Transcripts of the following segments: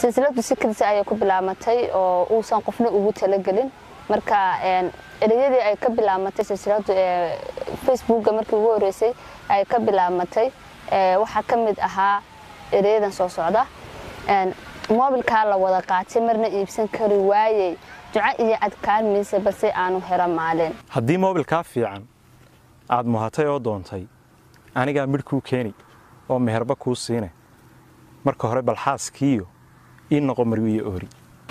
silsiladu si kadisa ayay ku bilaamatay oo uusan qofna ugu talagelin marka ereyadii ay ka bilaamatay silsiladu ee facebooka markii ugu horeysay ay ka bilaamatay waxaa ka mid ahaa ereyadan soo socda moobilkaa la wada qaatay marna iibsan kari waayey duco iyo adkaarmaysa balse aanu helo maalin haddii moobilkaa fiican aad muhatay oo doontay anigaa midh kuu keeni oo meherba kuu siine marka hore balxaaskiiyo ii noqo marwiyo oori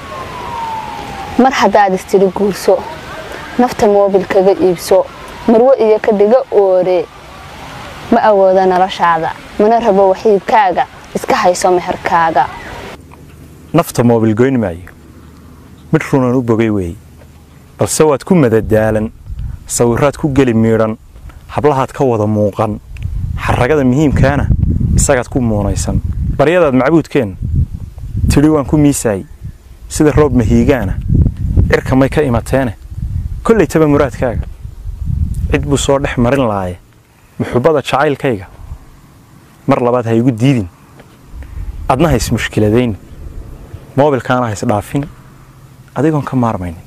mar haddaad istiri guurso nafta moobil kaga iibso marwo iyo ka dhiga oore ma awooda noloshaada mana rabo waxiibkaaga iska hayso meherkaaga nafta moobil goyn maayo midh runan u bogay weeye balse waad ku madadaalan sawirraad ku geli miidhan hablahaad ka wada muuqan xarragada muhiimkaana isagaad ku muunaysan baryadaad macbuudkeen tidhi waan ku miisaayey sida roob mahiigaana cirka may ka imateene kollaytaba muraadkaaga cid buu soo dhex marin laaye muxubbada jacaylkayga mar labaad ha igu diidin adna hays mushkiladayni moobilkaana hays dhaafin adigoon ka maarmaynin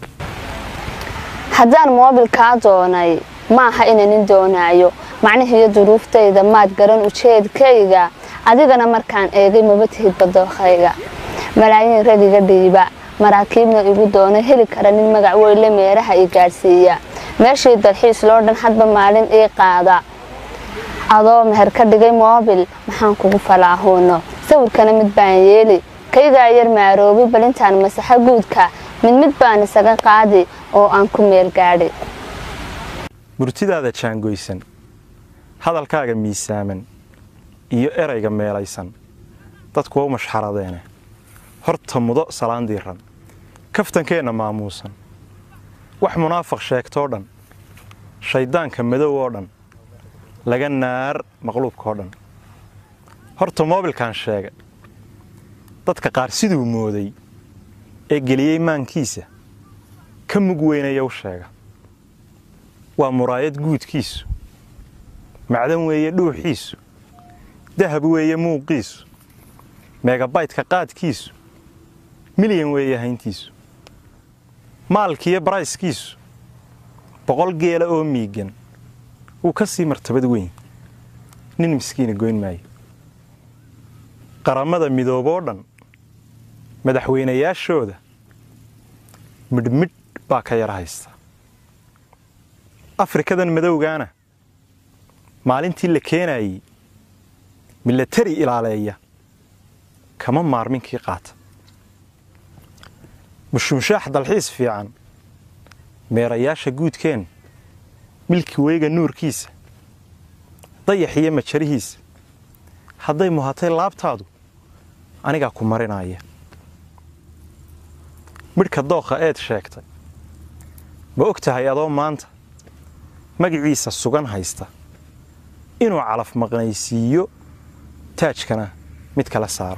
haddaan moobilkaa doonay maaha inanin doonaayo macnihiiyo duruuftayda maad garan ujeedkayga adigana markaan eegay maba tihid badookhayga malaayiin ragiga dhiiba maraakiibna igu doona heli kara nin magac weyle meeraha i gaadhsiiya meeshii dalxiis loo dhan hadba maalin ii qaada adoo meher ka dhigay moobil maxaan kugu falaahuuno sawirkana mid baan yeeli kaygaa yar maaroobi balintaan masaxo guudka mid mid baan isaga qaadi oo aan ku meel gaadhi murtidaada jaangoysan hadalkaaga miisaaman iyo erayga meelaysan dadku waa u mashxaradeene horta mudo salaan diiran kaftankeenna maamuusan wax munaafaq sheegtoo dhan shayddaanka madow oo dhan laga naar maqluubkaoo dhan horta moobilkan sheega dadka qaar siduu mooday ee geliyey maankiisa ka mug weynaya u sheega waa muraayad guudkiisu macdan weeye dhuuxiisu dahab weeye muuqiisu meegabaytka qaadkiisu milyan weeye hayntiisu maalkiiyo barayskiisu boqol geela oo miigan wuu ka sii martabad weyn nin miskiina goyn maayo qarammada midooboo dhan madaxweynayaashooda midhmidh baa ka yara haysta afrikadan madowgaana maalintii la keenaayey milatari ilaaleeya kama maarminkii qaata mushumshaax dalxiis fiican meerayaasha guudkeen milki weyga nuurkiisa dayax iyo majarihiisa hadday muhatay laabtaadu anigaa ku marinaya midhka dookha eed sheegtay ma og tahay adoo maanta magiciisa sugan haysta inuu calaf maqnaysiiyo taajkana mid kala saaro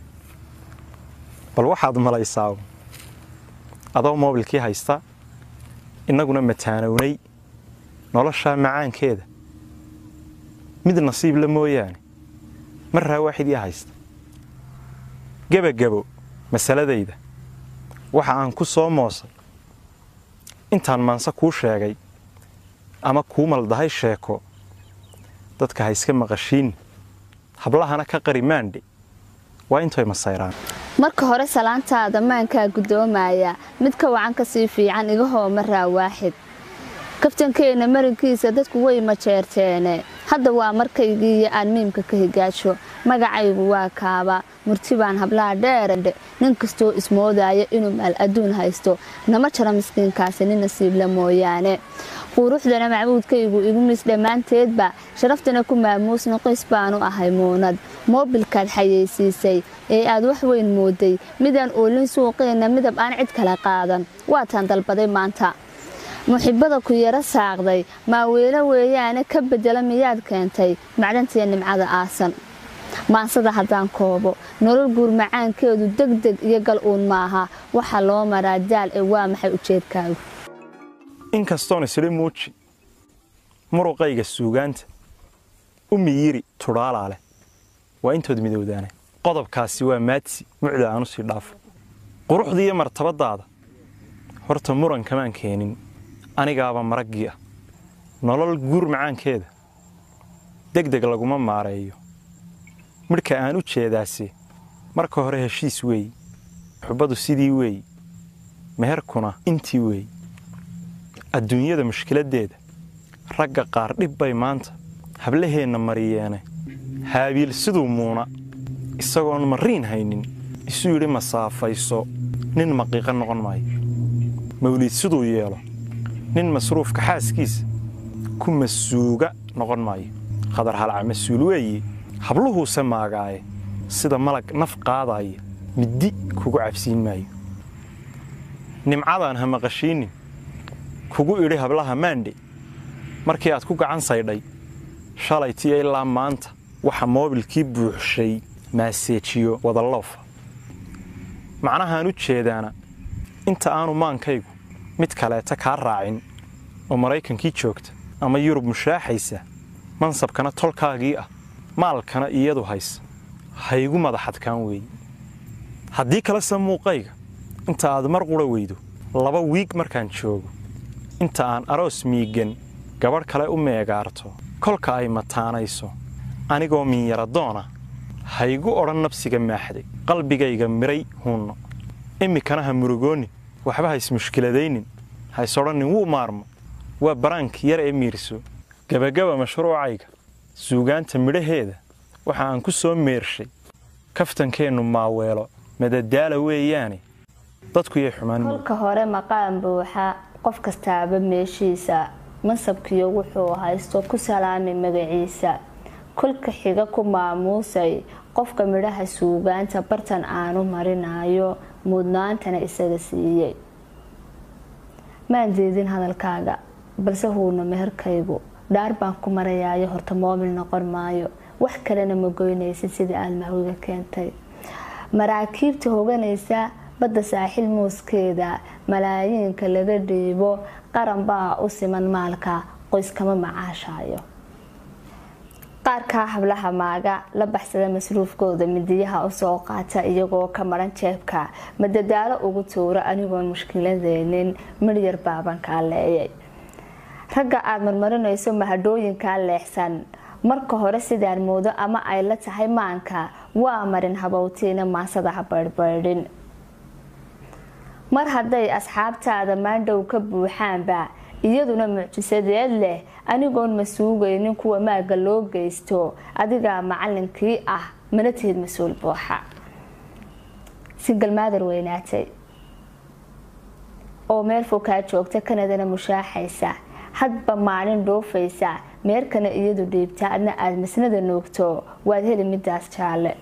bal waxaad malaysaa adoo moobilkii haysta innaguna mataanownay noloshaa macaankeeda mid nasiib la mooyaane marraa waaxid ii haysta gebagabo masaladayda waxa aan ku soo moosay intaan maanse kuu sheegay ama kuu maldahay sheeko dadka ha iska maqashiin hablahana ka qari maandhe waa intoy masayraan marka hore salaantaada maankaa guddoomaya mid ka wacan ka sii fiican iga hoomaraa waaxid kaftankeenna marinkiisa dadku way majeerteene hadda waa markaygiiyo aan miimka ka higaajo magacaygu waa kaaba murti baan hablaha dheerandhe nin kastoo ismoodaya inuu maal adduun haysto nama jaro miskiinkaasi nin nasiibla mooyaane quruxdana macbuudkaygu igu mis dhammaanteedba sharaftana ku maamuusna qoys baanu ahay muunad moobilkaad xayeysiisay ee aad wax weyn mooday midaan oolin suuqeenna midab aan cid kala qaadan waataan dalbaday maanta muxibada ku yaro saaqday maaweelo weeyaane ka bedela miyaad keentay macdantiya nimcada aasan maansada haddaan koobo nolol guur macaankeedu degdeg iyo gal uun maaha waxaa loo maraa daal ee waa maxay ujeedkaagu inkastoon isli muuji muruqayga suugaanta u miyiri tudhaalaa leh waa intood midowdaane qodobkaasi waa maadsi mucda aanu sii dhaafo quruxda iyo martabadaada horta muran kamaan keenin anigaaba maraggii ah nolol guur macaankeeda deg deg laguma maareeyo midhka aan u jeedaase marka hore heshiis weey xubbadu sidii weey meherkuna intii weey adduunyada mushkiladdeeda ragga qaar dhib bay maanta hablaheenna mariyeene haabiil siduu muuna isagoon mariin haynin isu yidhi masaafayso nin maqiiqa noqon maayo mawliid siduu yeelo nin masruufka xaaskiisa ku masuuga noqon maayo khadar halca mas-uul weeye habluhuuse maagaaye sida malag naf qaadaaya middi kugu cabsiin maayo nimcadaan ha maqashiinnin kugu idhi hablaha maandhe markii aad ku gacan saydhay shalaytiyo ilaa maanta waxa moobilkii buuxshay maaseejiyo wadalloofa macnahaan u jeedaana inta aanu maankaygu mid kaleeta kaa raacin oo maraykankii joogta ama yurub mushaaxaysa mansabkana tolkaagii ah maalkana iyadu haysa haygu madaxadkaan weeye haddii kalese muuqayga inta aad mar qura weydo laba wiig markaan joogo inta aan aroos miigan gabadh kale u meegaarto kolka ay mataanayso anigoo minyaradoona haygu odhan nabsiga maaxday qalbigayga miray huunno iminkana ha murugoonni waxba ha ismushkiladaynin ha is odhannin wuu maarmo waa baraank yar ee miirso gebagaba mashruucayga suugaanta midhaheeda waxa aan ku soo meershay kaftankeennu maaweelo madadaala weeyaane dadku yay xumaan kolka hore maqaan buuxa qof kastaaba meeshiisa mansabkiyo wuxuu haysto ku salaamay magaciisa kolka xiga ku maamuusay qofka midhaha suugaanta bartan aanu marinayo mudnaantana isaga siiyey maan jeedin hadalkaaga balse huuna meherkaygu dhaar baan ku marayaayo horta moobil noqon maayo wax kalena ma goynaysid sidii aada mahwiga keentay maraakiibta hoganaysa badda saaxiil muuskeeda malaayiinka laga dhiibo qaran baa u siman maalka qoyskama macaashaayo qaarkaa hablaha maaga la baxsada masruufkooda midiyaha usoo qaata iyagoo ka maran jeebka madadaalo ugu tuura anigoon mushkiladeenin midhyar baaban kaa leeyay ragga aada marmarinayso mahadhooyinkaa leexsan marka hore sidaan moodo ama ay la tahay maanka waa marin habowtiina maasada ha baydhbaydhin mar hadday asxaabtaada maandhow ka buuxaanba iyaduna mucjisadeed leh anigoon ma suugaynin kuwa maaga loo geysto adigaa macalinkii ah mana tihid mas-uul buuxa singalmaadar weynaatay oo meel fokaa joogta kanadana mushaaxaysa hadba maalin dhoofaysa meerkana iyadu dhiibta adna aada masnada noogto waad heli midaas jaalle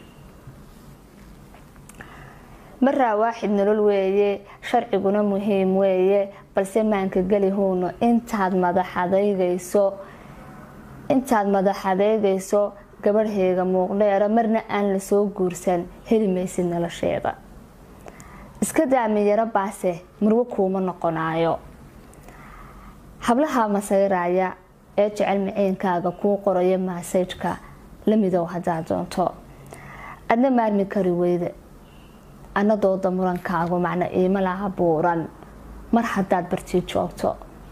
maraa waaxid nolol weeye sharciguna muhiim weeye balse maanka geli huuno intaad madaxadeygayso intaad madaxadeygayso gabadhheega muuqdheera marna aan lasoo guursan heli maysid nolosheeda iska daamiyaro baase murwo kuuma noqonaayo hablaha masayraya ee jecel miciinkaaga kuu qoraya maasajka la midow haddaad doonto adna maarmi kari weyda anadooda murankaagu macna iima laha buuran mar haddaad bartii joogto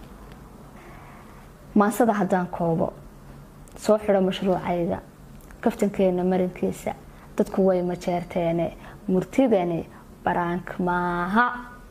maasada haddaan koobo soo xidho mashruucayga kaftankeena marinkiisa dadku way majeerteene murtidani baraank maaha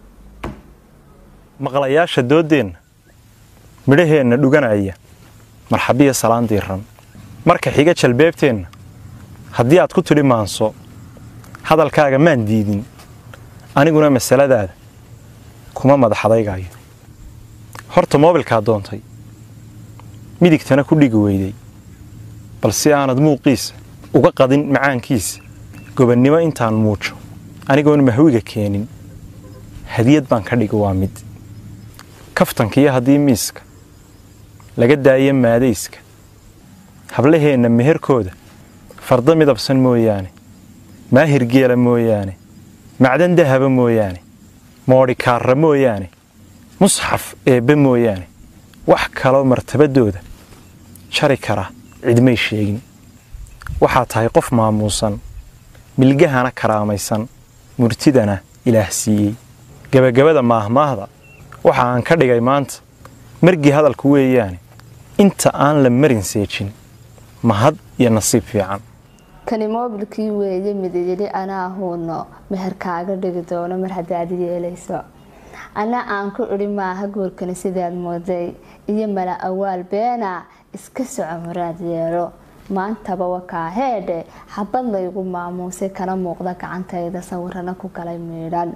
maqlayaasha dooddeenna midhaheenna dhuganaya marxabiya salaan diiran marka xiga jalbeebteenna haddii aad ku tidhi maanso hadalkaaga maan diidin aniguna masaladaada kuma madaxadaygaayo horta moobilkaa doontay midigtana ku dhigi weyday balse aanad muuqiisa uga qadin macaankiisa gobannimo intaan muujo anigoon mahwiga keenin hadiyad baan ka dhigi waa mid kaftankiyo haddii miiska laga daayo maadayska hablaheenna meherkooda fardo midabsan mooyaane maahir geela mooyaane macdan dahaba mooyaane moodhikaarra mooyaane musxaf eebbe mooyaane wax kaloo martabadooda jari kara cidmay sheegin waxaa tahay qof maamuusan milgahana karaamaysan murtidana ilaah siiyey gebagabada maahmaahda waxa aan ka dhigay maanta margii hadalku weeyaane inta aan la marin seejin mahad iyo nasiib fiican kani moobilkii weeye midayeli anaa huuno meher kaaga dhigi doono mar haddaad yeelayso ana aan ku idhi maaha guurkani sidaad mooday iyo mala awaal beena iska soco muraad yeelo maantaba wakaa heedhe xabad laygu maamuusay kana muuqda gacantayda sawirana ku galay miidhan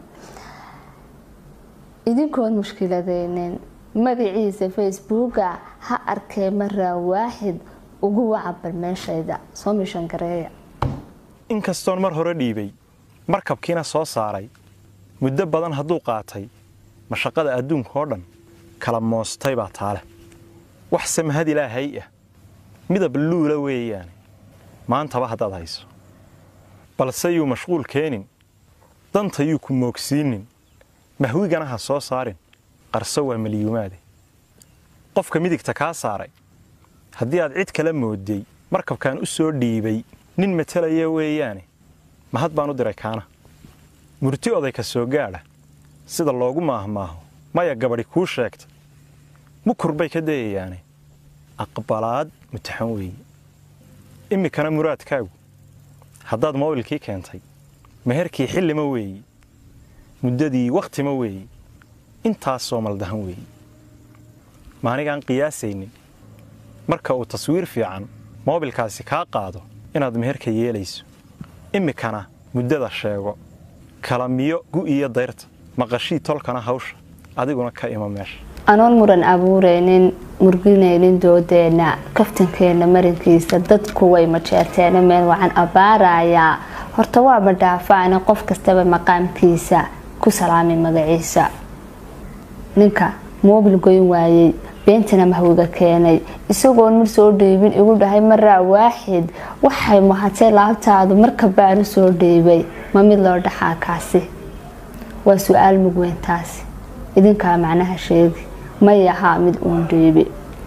idinkoon mushkiladeynin magaciisa facebooka ha arkee maraa waaxid ugu wacabal meeshayda soo mishan gareeya inkastoon mar hore dhiibay markabkiina soo saaray muddo badan hadduu qaatay mashaqada adduunka oo dhan kala moostay baa taale waxse mahad ilaahay ah midab luula weeyaane maantaba haddaad hayso balse yuu mashquul keenin danta yuu ku moogsiinin mahwigana ha soo saarin qarso waa malyuumaade qofka midigta kaa saaray haddii aad cid kala mooday markabkaan u soo dhiibay nin matalaya weeyaane mahad baan u diray kaana murti oday ka soo gaadha sida loogu maahmaaho maya gabadhi kuu sheegta mukur bay ka dayayaane aqbalaad mutaxan weeye iminkana muraadkaagu haddaad moobilkii keentay meherkii xillima weeye muddadii wakhtima weeye intaasoo maldahan weeye maanigaan qiyaasaynin marka uu taswiir fiican moobilkaasi kaa qaado inaad meherka yeelayso iminkana muddada sheego kalamiyo gu'iyo dayrta maqashii tolkana hawsha adiguna ka ima meesha anoon muran abuureynin murginaynin doodeenna kaftankeenna marinkiisa dadku way majeerteena meel wacan abbaarayaa horta waaba dhaafaana qof kastaba maqaamkiisa ku salaamay magaciisa ninka moobil goyn waayey beentana mahwiga keenay isagoon mar soo dhiibin igu dhahay maraa waaxid waxay mahatay laabtaadu marka baanu soo dhiibay ma mid loo dhaxaa kaasi waa su-aal mugweyntaasi idinkaa macnaha sheegi may ahaa mid uun dhiibi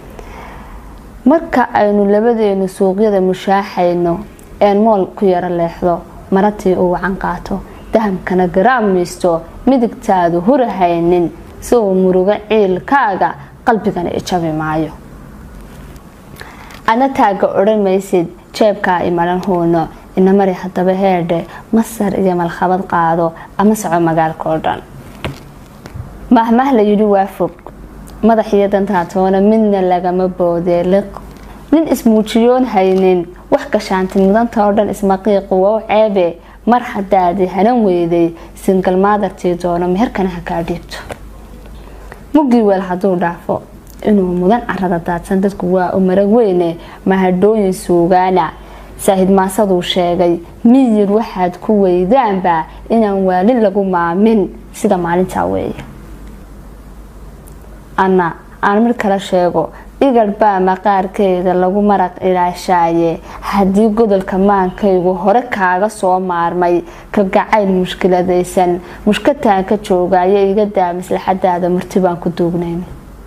marka aynu labadeenu suuqyada mushaaxayno een mool ku yaro leexdo maratii uu wacan qaato dahamkana garaam miisto midigtaadu hurahaynin si uu murugo ciilkaaga qalbigana ijabi maayo adna taagga odhan maysid jeebkaa imaran huuno inamari haddaba heedhe masar iyo malkhabad qaado ama soco magaalka oo dhan mahmah la yidhi waa fog madax iyo dantaatoona midna lagama boodee liq nin ismuujiyoon haynin wax gashaanti mudanta oo dhan ismaqiiqu wow ceebe mar haddaadi hanan weyday singal maadartii doono meherkana ha kaa dhiibto muggii weel hadduu dhaafo inuu mudan carada daadsan dadku waa u marag weyne mahadhooyin suugaana saahid maasaduu sheegay miyir waxaad ku weydaanba inaan waalin lagu maamin sida maalintaa weeye anna aan mid kala sheego igar baa maqaarkeeda lagu maraq ilaashaaye haddii godolka maankaygu hore kaaga soo maarmay ka gacayl mushkiladaysan mushkataan ka joogaayo iga daa maslaxadaada marti baan ku duugnayn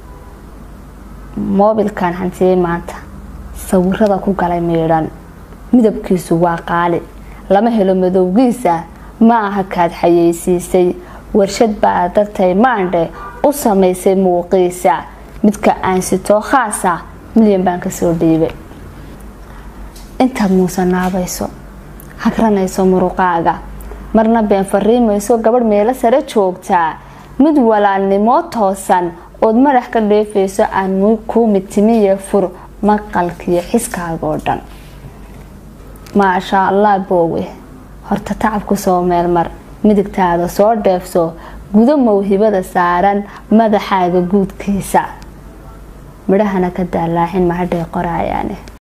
moobilkan hantiyey maanta sawirada ku galay miidhan midabkiisu waa qaali lama helo madowgiisa ma aha kaad xayeysiisay warshad baa dartay maandhe u samaysay muuqiisa midka aan sitoo khaasa milyan baan kasoo dhiibay intaad muusanaabayso hagranayso muruqaaga marna been fariimayso gabadh meelo sare joogtaa mid walaalnimoo toosan ood madax ka dheefayso aan kuu midtimiye fur maqalkiyo xiskaagoo dhan maashaa allah boowe horta tacabku soo meelmar midigtaada soo dheefso gudo mawhibada saaran madaxaaga guudkiisa midhahana ka daalaaxin mahadhay qoraayaane